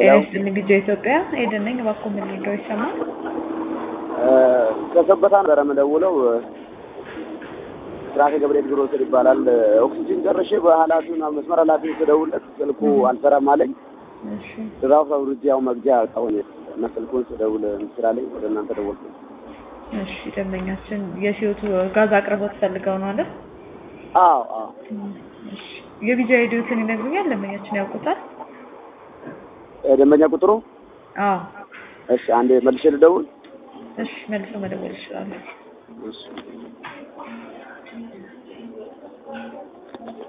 ሄሎ ጤና ቢጃ ኢትዮጵያ ኤደን ነኝ። እባክዎ ምን ልርዳው? ይሰማል? ከሰበታ ነበረ የምደውለው። ስራቴ ገብርኤል ግሮሰር ይባላል። ኦክሲጅን ጨርሼ በኃላፊውን መስመር ኃላፊውን ስደውልለት ስልኩ አልሰራም አለኝ። እሺ ድራፍ አውርጄ ያው መግጃ አሁን እና ስልኩን ስደውል ስላለኝ ወደ እናንተ ደወልኩ። እሺ ደንበኛችን የሲዮቱ ጋዝ አቅርቦት ፈልገው ነው አይደል? አዎ አዎ እሺ የቢጃ ሄዲዮትን ይነግሩኛል? ደንበኛችን ያውቁታል? ደንበኛ ቁጥሩ አዎ እሺ፣ አንዴ መልሼ ልደውል። እሺ መልሶ መደወል ይችላሉ። እሺ